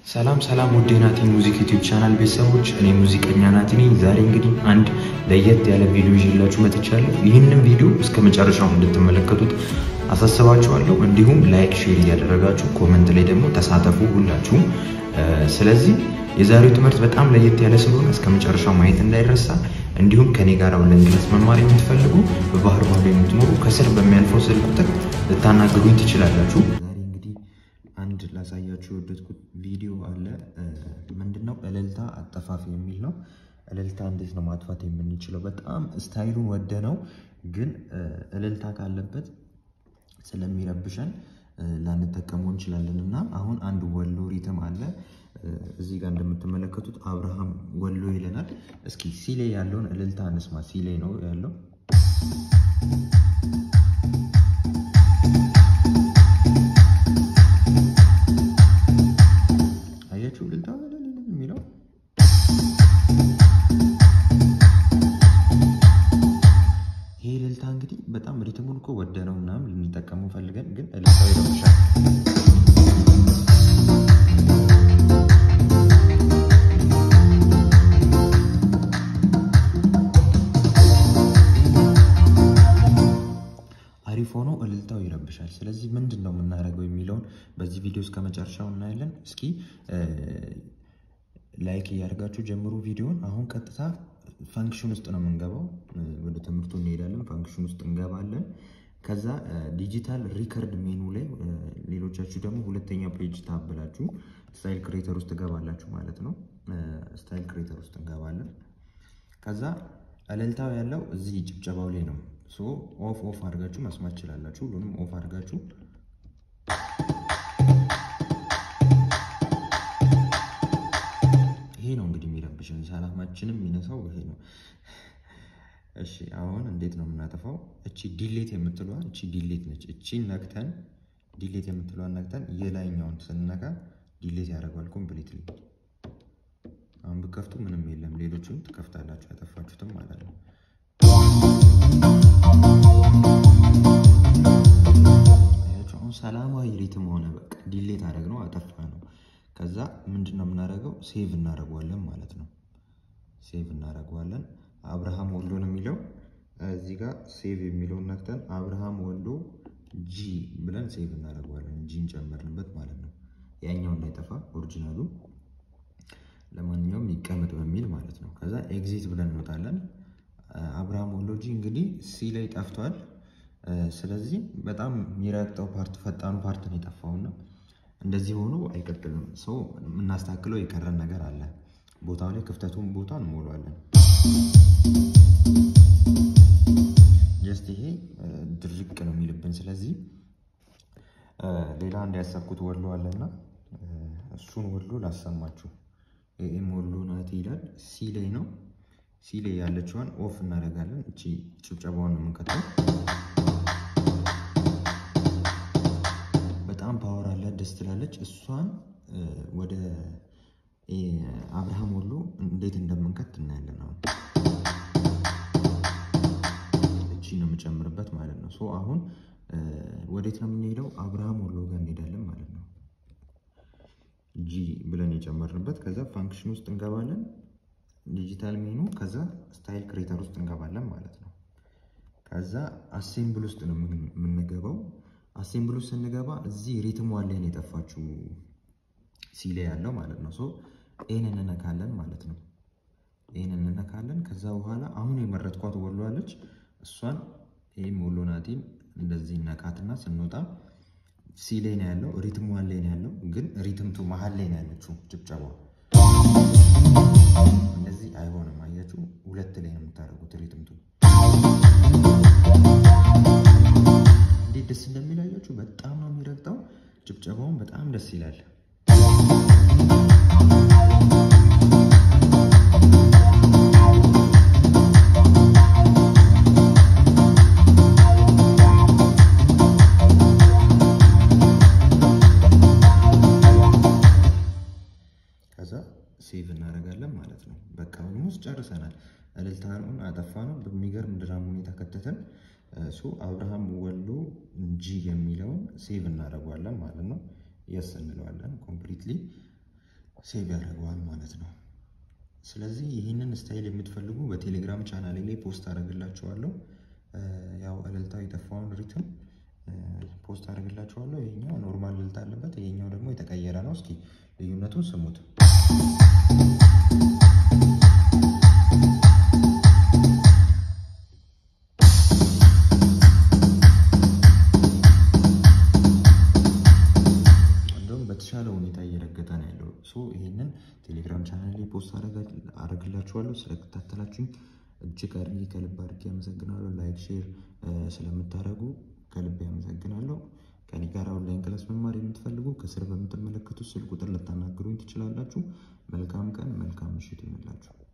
ሰላም ሰላም ውድ የናቲ ሙዚክ ዩቲዩብ ቻናል ቤተሰቦች፣ እኔ ሙዚቀኛ ናቲ ነኝ። ዛሬ እንግዲህ አንድ ለየት ያለ ቪዲዮ ይዤላችሁ መጥቻለሁ። ይህንን ቪዲዮ እስከ መጨረሻው እንድትመለከቱት አሳስባችኋለሁ። እንዲሁም ላይክ፣ ሼር እያደረጋችሁ ኮመንት ላይ ደግሞ ተሳተፉ ሁላችሁም። ስለዚህ የዛሬው ትምህርት በጣም ለየት ያለ ስለሆነ እስከ መጨረሻው ማየት እንዳይረሳ። እንዲሁም ከኔ ጋር ለእንግሊዝ መማር የምትፈልጉ በባህር ማዶ የምትኖሩ ከስር በሚያልፈው ስልክ ቁጥር ልታናግሩኝ ትችላላችሁ። ዛሬ እንግዲህ አንድ ላሳያችሁ የወደድኩት ቪዲዮ አለ። ምንድነው እልልታ አጠፋፍ የሚል ነው። እልልታ እንዴት ነው ማጥፋት የምንችለው? በጣም ስታይሉን ወደ ነው፣ ግን እልልታ ካለበት ስለሚረብሸን ላንጠቀመው እንችላለን እና አሁን አንድ ወሎ ሪትም አለ እዚህ ጋር እንደምትመለከቱት አብርሃም ወሎ ይለናል። እስኪ ሲሌ ያለውን እልልታ እንስማ። ሲሌ ነው ያለው አያችሁ፣ እልልታ የሚለው ይሄ እልልታ እንግዲህ በጣም ሪትሙን እኮ ወደ ነው ምናምን ልንጠቀመው ፈልገን ግን እልልታው ይረብሻል። አሪፍ ሆኖ እልልታው ይረብሻል። ስለዚህ ምንድን ነው የምናደርገው የሚለውን በዚህ ቪዲዮ እስከ መጨረሻው እናያለን። እስኪ ላይክ እያደርጋችሁ ጀምሩ ቪዲዮን። አሁን ቀጥታ ፋንክሽን ውስጥ ነው የምንገባው። ወደ ትምህርቱ እንሄዳለን። ፋንክሽን ውስጥ እንገባለን። ከዛ ዲጂታል ሪከርድ ሜኑ ላይ ሌሎቻችሁ ደግሞ ሁለተኛ ፔጅ ታብላችሁ ስታይል ክሬተር ውስጥ ትገባላችሁ ማለት ነው። ስታይል ክሬተር ውስጥ እንገባለን። ከዛ እልልታው ያለው እዚህ ጭብጨባው ላይ ነው። ሶ ኦፍ ኦፍ አድርጋችሁ መስማት ትችላላችሁ። ሁሉንም ኦፍ አድርጋችሁ ይሄ ነው እንግዲህ የሚረብሽን ሰላማችንም የሚነሳው ይሄ ነው። እሺ አሁን እንዴት ነው የምናጠፋው? እቺ ዲሌት የምትለዋ እቺ ዲሌት ነች። እቺን ነክተን ዲሌት የምትለዋን ነክተን የላይኛውን ስንነካ ዲሌት ያደርገዋል ኮምፕሊትሊ። አሁን ብከፍቱ ምንም የለም። ሌሎቹን ትከፍታላችሁ ያጠፋችሁትም ማለት ነው። አሁን ሰላማዊ ሪትም ሆነ። በቃ ዲሌት አደረግ ነው አጠፋ ነው። ከዛ ምንድን ነው የምናደርገው? ሴቭ እናደርገዋለን ማለት ነው። ሴቭ እናደርገዋለን። አብርሃም ወሎ ነው የሚለው እዚህ ጋር ሴቭ የሚለውን ነክተን አብርሃም ወሎ ጂ ብለን ሴቭ እናደርገዋለን። ጂን ጨመርንበት ማለት ነው። ያኛው እንዳይጠፋ ኦሪጂናሉ ለማንኛውም ይቀመጥ በሚል ማለት ነው። ከዛ ኤግዚት ብለን እንወጣለን። አብርሃም ወሎ ጂ እንግዲህ ሲ ላይ ጠፍቷል። ስለዚህ በጣም የሚረግጠው ፓርት ፈጣኑ ፓርት ነው የጠፋውና እንደዚህ ሆኖ አይቀጥልም። ሰው የምናስተካክለው የቀረን ነገር አለ። ቦታው ላይ ክፍተቱን ቦታ እንሞላዋለን። ጀስት ይሄ ድርቅ ነው የሚልብን። ስለዚህ ሌላ እንዲያሰብኩት ወሎ አለና እሱን ወሎ ላሰማችሁ። ኤም ወሎ ናት ይላል። ሲ ላይ ነው። ሲ ላይ ያለችዋን ኦፍ እናደርጋለን። እቺ ጭብጨባውን ነው የምንከተው። በጣም ፓወር አለ፣ ደስ ትላለች። እሷን ወደ አብርሃም ወሎ እንዴት እንደምንከት እናያለን። አሁን እቺ ነው የምጨምርበት ማለት ነው። ሶ አሁን ወዴት ነው የምንሄደው? አብርሃም ወሎ ጋር እንሄዳለን ማለት ነው። ጂ ብለን የጨመርንበት ከዛ ፋንክሽን ውስጥ እንገባለን፣ ዲጂታል ሜኑ፣ ከዛ ስታይል ክሬተር ውስጥ እንገባለን ማለት ነው። ከዛ አሴምብል ውስጥ ነው የምንገባው። አሴምብል ውስጥ ስንገባ እዚህ ሪትም ዋን ነው የጠፋችው ሲ ላይ ያለው ማለት ነው። ሶ ይህን እንነካለን ማለት ነው። ይህን እንነካለን። ከዛ በኋላ አሁን የመረጥኳት ወሎ አለች። እሷን ይህም ወሎ ናቲን እንደዚህ ነካትና ስንወጣ ሲ ላይ ነው ያለው፣ ሪትም ዋን ላይ ነው ያለው። ግን ሪትምቱ መሀል ላይ ነው ያለችው ጭብጨባ። እንደዚህ አይሆንም። አያችሁ፣ ሁለት ላይ ነው የምታደርጉት ሪትምቱ። እንዴት ደስ እንደሚል አያችሁ። በጣም ነው የሚረግጠው። ጭብጨባውን በጣም ደስ ይላል። ከዛ ሴቭ እናደርጋለን ማለት ነው። በቃ ኦልሞስት ጨርሰናል። እልልታውን አጠፋ ነው። በሚገርም ድራም ሁኔታ ከተተን ሶ አብርሃም ወሎ ጂ የሚለውን ሴቭ እናደርገዋለን ማለት ነው። የስ እንለዋለን ኮምፕሊትሊ ሴቭ ያደርገዋል ማለት ነው። ስለዚህ ይህንን ስታይል የምትፈልጉ በቴሌግራም ቻናሌ ላይ ፖስት አደርግላችኋለሁ። ያው እልልታው የጠፋውን ሪትም ፖስት አደርግላችኋለሁ። ይሄኛው ኖርማል እልልታ አለበት፣ ይሄኛው ደግሞ የተቀየረ ነው። እስኪ ልዩነቱን ስሙት። በተሻለ ሁኔታ እየረገጠ ነው ያለው። ሶ ይህንን ቴሌግራም ቻናል ላይ ፖስት አደርግላችኋለሁ። ስለከታተላችሁኝ እጅግ አድርጌ ከልብ አድርጌ አመሰግናለሁ። ላይክ ሼር ስለምታደርጉ ከልብ አመሰግናለሁ። ከኔ ጋር ኦንላይን ክላስ መማር የምትፈልጉ ከስር በምትመለከቱት ስልክ ቁጥር ልታናግሩኝ ትችላላችሁ። መልካም ቀን፣ መልካም ምሽት ይሁንላችሁ።